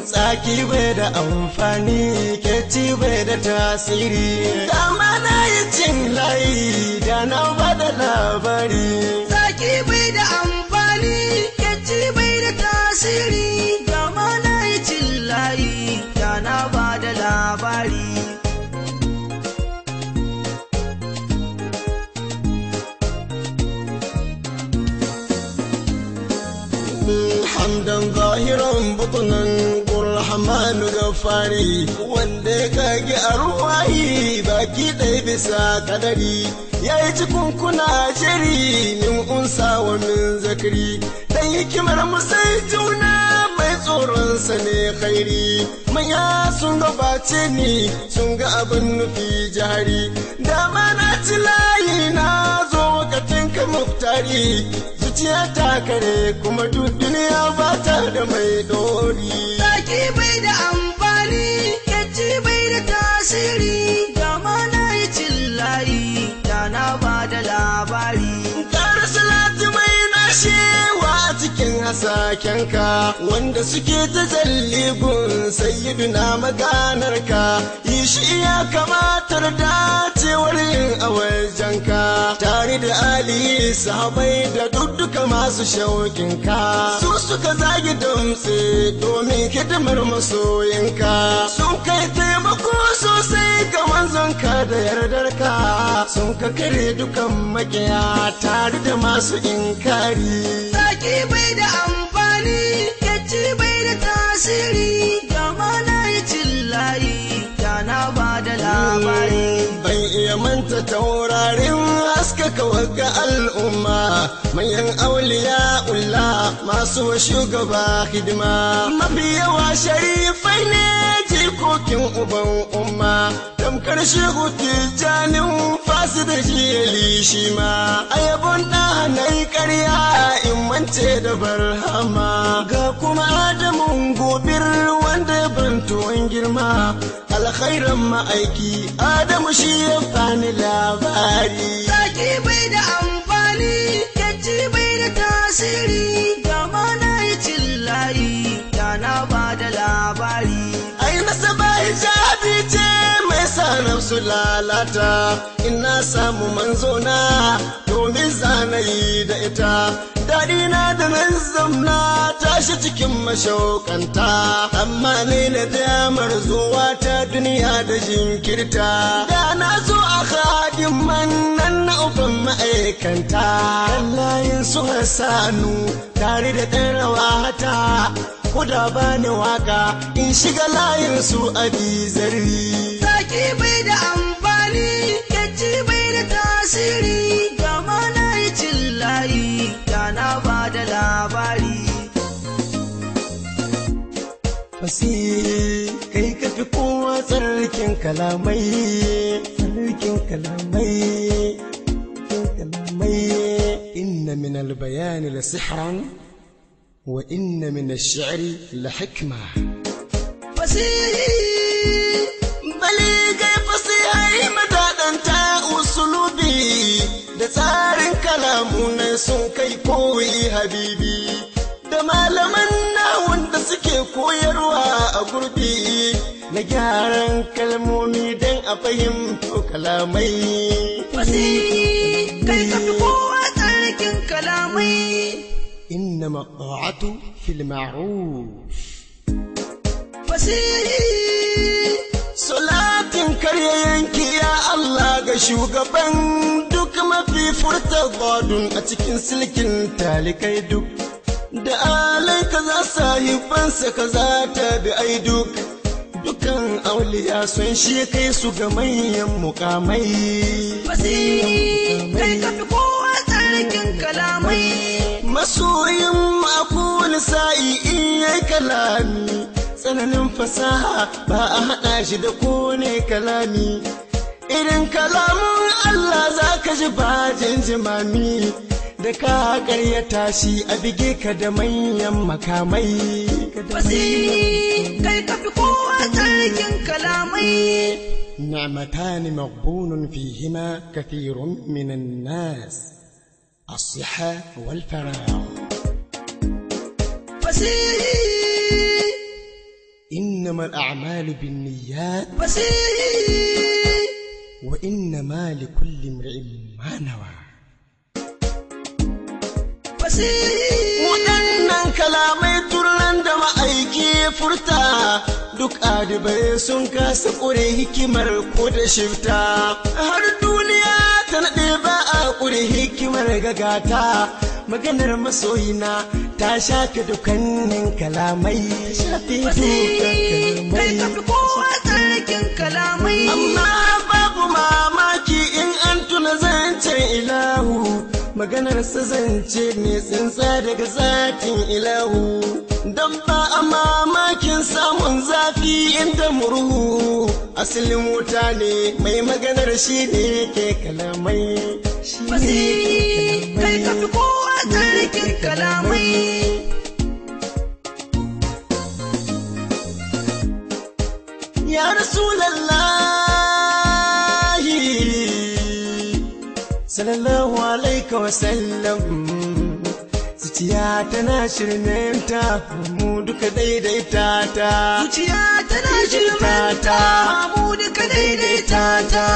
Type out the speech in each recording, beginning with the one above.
tsaki bai da amfani ke ci bai da tasiri dama na yi cin layi da na bada labari Zaki bai da amfani, kyaci bai da tasiri, gama na yi cin layi, da na ba da labari. hamdan zahiran butunan Rahman gafari wanda ya kage a ruwayi baki ɗaya bisa kadari ya yi cikin kuna shiri min unsa wa min zakari dan hikimar musai juna mai tsoronsa ne khairi manya sun gabace ni sun ga abin nufi jihari dama na ci layi na zo wakatin ka muktari zuciya ta kare kuma duk duniya ba ta da mai dori Zaki bai da amfani, kyaci bai da tasiri, gama na yi cin layi, da na ba da labari. Kara salati mai nashewa a cikin hasakenka wanda suke ta gun sayyiduna maganarka yi shi ya kamatar dacewar yin a wajenka tare da ali sahabai da dudduka masu shauƙinka su suka zagi damtse domin hidimar masoyinka sun kai taimako sosai ga manzonka da yardarka sun ka kare dukan makiya tare da masu inkari Zaki bai da amfani, kyaci bai da tasiri, gama na yi cin layi, da na ba da labari. ban iya manta taurarin haskaka wagga al'umma manyan auliya ulla masu wa shugaba hidima mafi yawa sharifai ne jikokin uban umma tamkar shehu tijjanin fasu da jiyali shi ma a yabon ɗanai ƙarya in mance da barhama ga kuma adamun gobir wanda ya bantuwan girma alkhairan ma'aiki adamu shi ya bani labari Zaki bai da amfani, kyaci bai da tasiri, gama na yi cin layi, da na ba da labari. ai nasaba hijabi ce mai sa nafsu lalata ina samu manzona domin zanayi da ita daɗi na da nan zamna tashi cikin mashaukanta amma ne na damar zuwa ta duniya da jinkirta da na zo a hadin man nan na uban ma'aikanta layin su hasanu tare da ɗan rawata kuda bani waka in shiga layin su a bizarri Zaki bai da amfani, kyaci bai da tasiri, gama na yi cin layi, da na ba da labari. fasihi kai ka fi kowa tsarkin kalamai tsarkin kalamai tsarkin kalamai inna min albayani la sihran wa inna min ash-shi'ri la hikma Fasihi, baligai fasihai madadanta usulubi da tsarin kalamu na sun kai koyi habibi da malaman nahun da suke koyarwa a gurbi na gyaran kalmomi don a fahimto kalamai fasihi, kai ka fi kowa tsarkin kalamai. إنما الطاعة في المعروف Fasihi, Salatin karya yanki ya Allah ga shugaban duk mafi furta badun a cikin silkin talikai duk. Da alai kaza sahibansa kaza ta bi ai duk. Dukan auliya sun shi kai su ga manyan mukamai. fasihi, kai ka fi kowa tsarkin kalamai. Masoyin makon sa'i in yai kalami. Tsananin fasaha ba a haɗa shi da kone kalami. Irin kalamun Allah za ka ji bajin jimami. Da ka ƙaryata shi a bige ka da manyan makamai. Fasihi, kai ka fi kowa tsarkin kalamai. نعمتان مغبون فيهما كثير من الناس الصحة والفراغ Fasihi, إنما الأعمال بالنيات fasihi وإنما لكل امرئ ما نوى fasihi waɗannan kalamai turlan da ma'aiki ya furta duk adibai sun kasa ƙure hikimar ko da shifta har duniya ta naɗe ba a ƙure hikimar gagata maganar masoyina ta shafe dukkanin kalamai shafe dukkan kai ka fi kalamai kowa tsarkin kalamai amma babu mamaki in an tuna zancen ilahu maganar sa zance ne tsintsa daga zatin ilahu don ba a mamakin samun zafi inda murhu asalin wuta ne mai maganar shi ne ke kalamai shi ne fasihi kai ka fi kowa tsarkin kalamai Ya Rasulallahi sallallahu alaika wasallam zuciya tana shirmenta mu duka daidaita ta zuciya tana shirmanta mu duka daidaita ta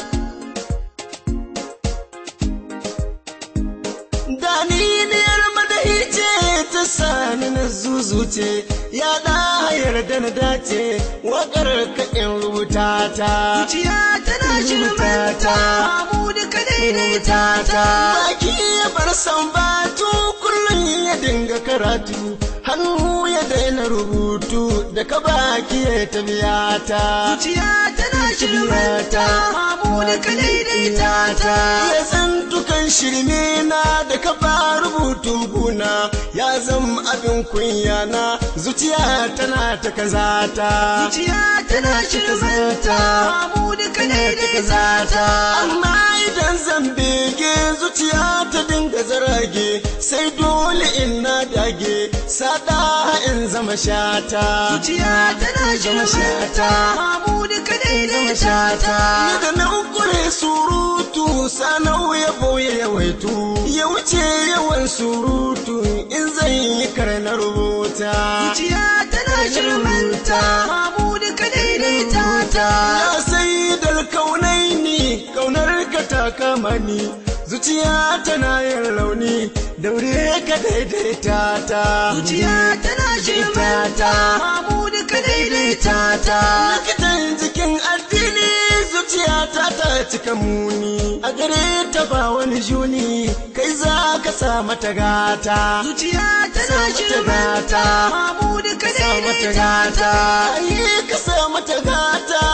Daniniyar madahi ce ta sani na zuzuce ya da yarda na dace waƙar kaɗin rubuta ta zuciya tana shirmanta mu duka daidaita ta Baki ya bar sambatu kullum ya dinga karatu hannu ya daina rubutu da ka baki ya tabiya ta zuciya tana shirmanta mu duka daidaita ta ya zantukan shirme na da ka ba rubutun guna ya zama abin kunya na zuciya tana ta kazata zuciya tana shirmanta mu duka daidaita ta amma idan zan bege zuciya ta dinga zarage sai dole in na dage sada in zama shata zuciya tana shirmanta mu duka daidaita ta Ni da na kure surutu sanau ya boye yawaitu ya wuce yawan surutu in zan yi karna rubuta zuciya tana shirmanta mu duka daidaita ta ya sai dal kaunai ni kaunar ka ta kama ni zuciya tana yin rauni daure ka daidaita ta zuciya tana shirmanta mu duka daidaita ta likitan jikin addini zuciya ta ta cika muni a gare ta ba wani juni kai za ka sa mata gata zuciya tana Sa mata shirmanta mu duka sa mata daidaita gata ta ayi ka sa mata gata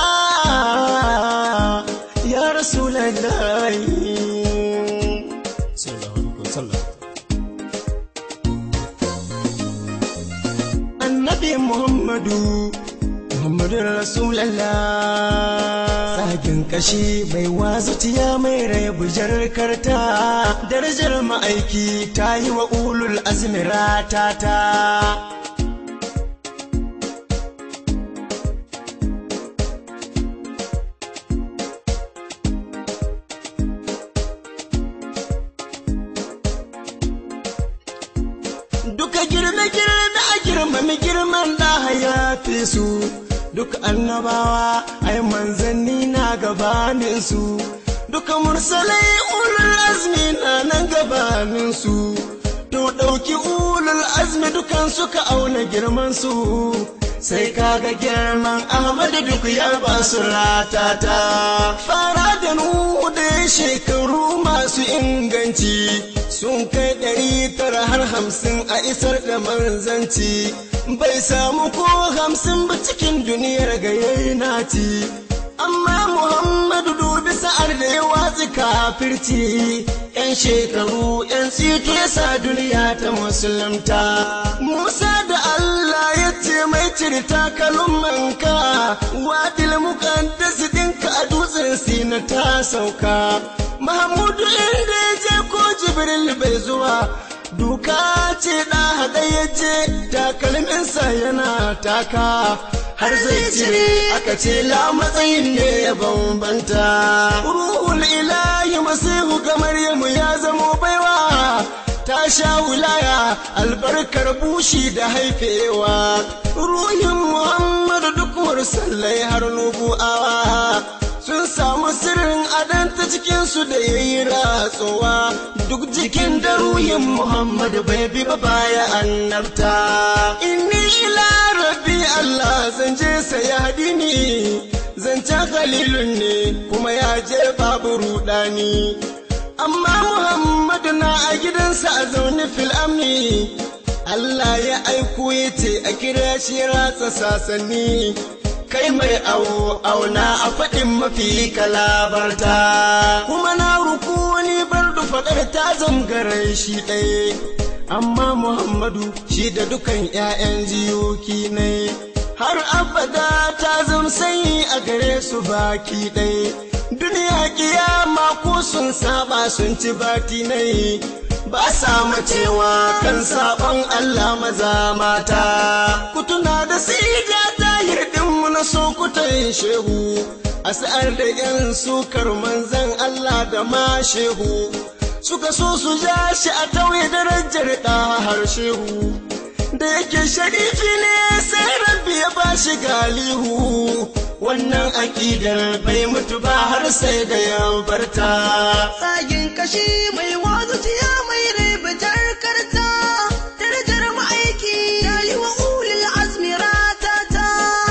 ya rasulullahi sallallahu alaihi wasallam annabi muhammadu muhammadu rasulallah tsagin kashi mai wazuciya mai rai bujar karta darajar ma'aiki ta yi wa ulul azmi ratata duka girme-girme a girmami girman da ya fi su duka annabawa ai manzanni na gabanin su duka mursalai ulul azmi na nan gabanin su to ɗauki ulul azmi dukan suka auna girman su sai kaga girman Ahmadu duk ya ba su ratata fara da nuhu da shekaru masu inganci sun kai ɗari tara har hamsin a isar da manzanci bai samu ko hamsin ba cikin duniyar ga yayi naci amma muhammadu dubi sa'ar da ya watsi kafirci yan shekaru yan tsito ya sa duniya ta musulunta musa da allah ya ce mai cire takalmanka wadil muqaddas dinka a dutsen sina ta sauka mahmudu inda ya je ko jibril bai zuwa duka ce da haɗa ya je takalminsa yana taka har zai cire aka ce la matsayin ne ya bambanta ruhul ilahi masihu ga maryamu ya zamo baiwa ta sha wulaya albarkar bushi da haifewa ruhin muhammadu duk mursalai har nubu'awa sun samu sirrin adanta cikinsu da ya yi ratsuwa duk jikin da ruhin muhammadu bai bi ba baya annabta inni ila rabbi allah zan je saya hadini zancen khalilun ne kuma ya je babu rudani amma muhammadu na a gidansa a zaune fil amni Allah ya aiko ya ce a kira shi ratsa sasanni kai mai awo auna a faɗin mafi kalabarta kuma na ruku wani bardu faɗar ta zamgarai shi ɗaya amma muhammadu shi da dukan 'ya'yan jiyoki ne har abada ta zamsayi a gare su baki ɗaya duniya kiyama ko sun saba sun ci bati nai ba sa macewa kan sabon Allah maza mata ku tuna da sija ta mu na sokutan shehu a sa'ar da yan sukar manzan Allah da ma shehu suka so su ja shi a tauye darajar ɗa har shehu da yake sharifi ne sai rabbi ya ba shi galihu wannan aƙidar bai mutu ba har sai da ya barta Tsagin kashi mai wazuciya mai ribitar karta darajar ma'aiki ya yi wa ulil azmi ratata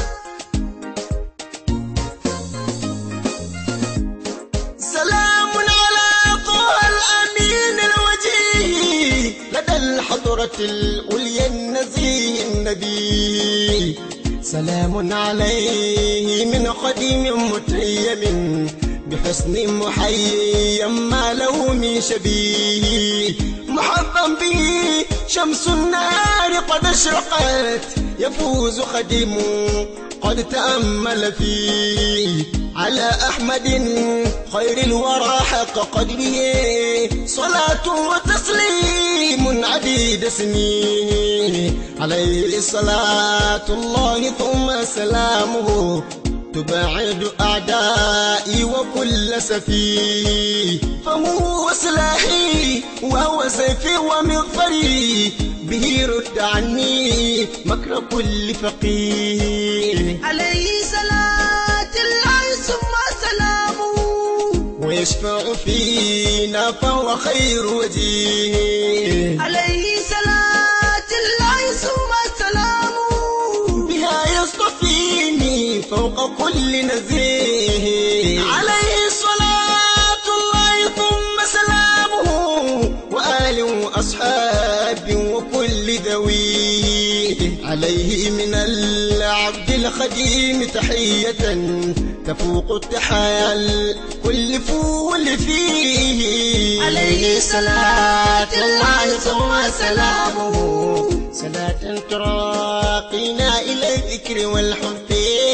سلام على طه الأمين الوجيه لدى الحضرة العليا النزيه النبي سلام عليه من قديم متيم بحسن محيي ما له من شبيه محظم به شمس النار قد اشرقت يفوز خديم قد تأمل فيه على أحمد خير الورى حق قدره صلاة وتسليم عديد اسمه عليه صلاة الله ثم سلامه تبعد أعدائي وكل سفيه فهو سلاحي وهو سيفي ومغفري به رد عني مكر كل فقيه عليه صلاة الله ثم سلامه ويشفع فينا فهو خير وجيه عليه صلاة الله ثم سلامه بها يصطفيني فوق كل نزيه عليه صلاة الله ثم سلامه وآل وأصحاب وكل ذويه عليه من العبد الخديم تحية تفوق التحايا الكل فول فيه عليه صلاة الله ثم سلامه صلاة تراقينا إلى الذكر والحب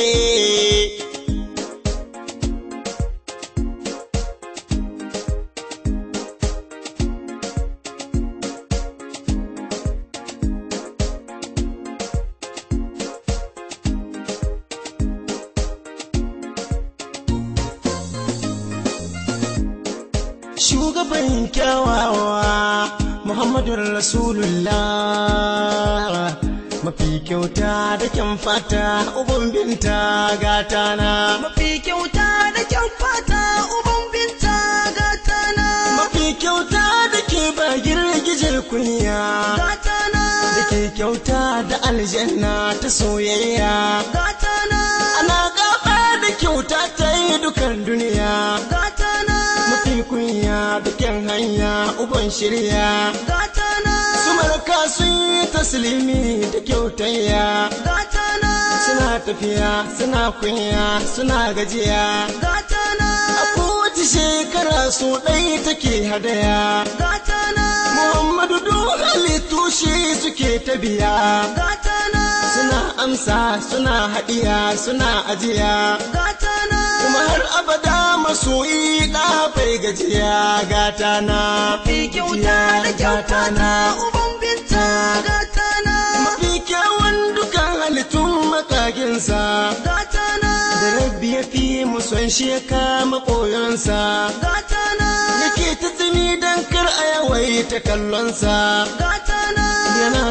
shugaban kyawawa Muhammadun Rasulullah mafi kyauta da kyan fata uban binta gatana mafi kyauta da kyan fata uban binta gatana mafi kyauta da ke ba girgije kunya gatana da ke kyauta da aljanna ta soyayya gatana ana gaba da kyauta ta yi dukan duniya gatana mafi kunya da kyan hanya uban shirya gatana su malaka sun yi taslimi da kyautayya gatana suna tafiya suna kunya suna gajiya gatana a kowace shekara su ɗai take hadaya gatana muhammadu duk halittu shi suke ta biya gatana suna amsa suna haɗiya suna ajiya gatana kuma har abada masoyi ɗa bai gajiya gata na mafi kyauta da kyan fata uban binta gatana mafi kyawun dukan halittun makaginsa gatana da rabbi ya fi muson shi ya kama koyonsa gatana yake ta tsini don kar a yawaita kallonsa gatana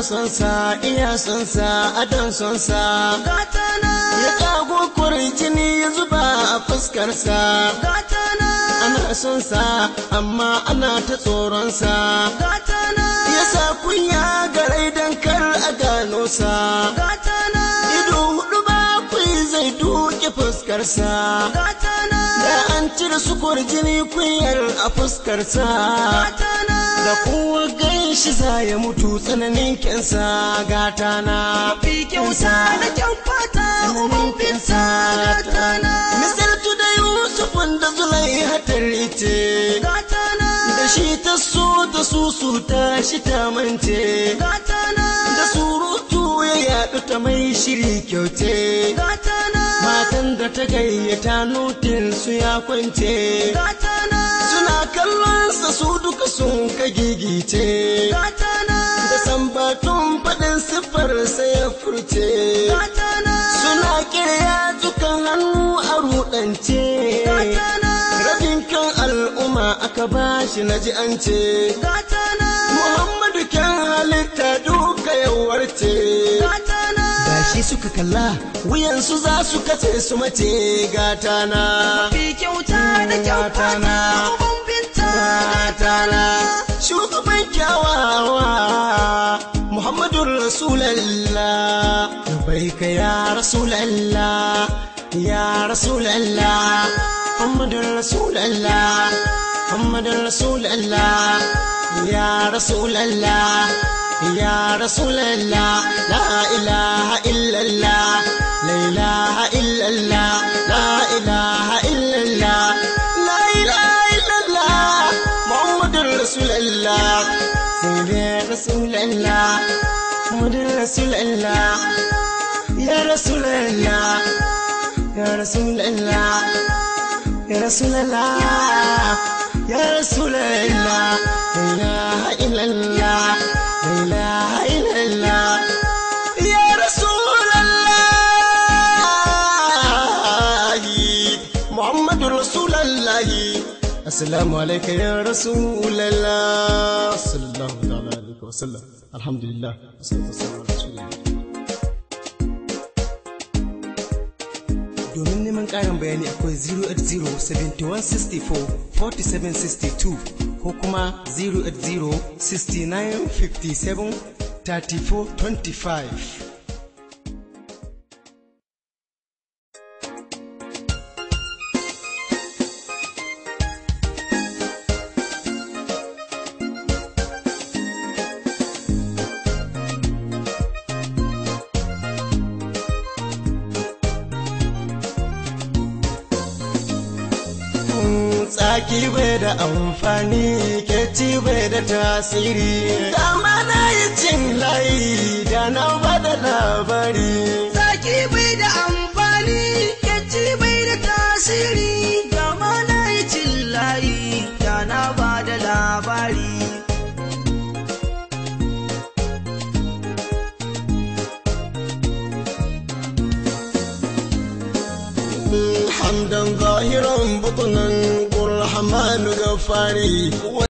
son sa iya son sa adon son sa gatana ya kago jini ya zuba a fuskarsa gatana ana son sa amma ana ta tsoron sa gatana ya sa kunya garai don kar a gano sa gatana ido hudu bakwai zai duke fuskarsa gatana da an cire sukur jini kunyar a fuskarsa gatana da kowa gan shi za ya mutu tsananin kyansa gata na fi kyauta da kyan fata uban binta gatana misaltu da yusufun da zulai hatari ce gatana da shi ta so da su su ta shi ta mance gatana da surutu ya yaɗu ta mai shiri kyauce gatana matan da ta gayyata nutin su ya kwance gatana suna kallon sa su duka sun ka gigice gatana da sambatun faɗin siffar sai ya furce gatana suna kirya dukan hannu a ruɗance gatana rabin kan al'umma aka bashi na ji an ce gatana muhammadu kyan halitta duka yawarce gatana da shi suka kalla wuyansu za su kace su mace gatana fi kyauta da kyan fata uban binta gatana shugaban kyawawa muhammadun rasulallah labbaika ya rasulallah ya rasulallah muhammadun rasulallah muhammadun rasulallah ya rasulallah ya rasulallah la ilaha illallah la ilaha illallah la ilaha illallah la ilaha illallah muhammadun rasulallah sayyidina rasulallah muhammadun rasulallah ya rasulallah ya rasulallah ya rasulallah ya rasulallah la ilaha illallah la ilaha illallah ya rasulallah muhammadur rasulallah assalamu alayka ya rasulallah sallallahu ta'ala alaihi wa sallam alhamdulillah wassalatu wassalamu ala rasulillah domin neman ƙarin bayani akwai 08071644762 ko kuma 08069573425 tsaki bai da amfani ke ci bai da tasiri dama na yi cin layi da na bada labari Zaki bai da amfani, yaci bai da tasiri, gama na yi cin layi, da na ba da labari. hamdan zahiran butunan ƙurhamanu gafari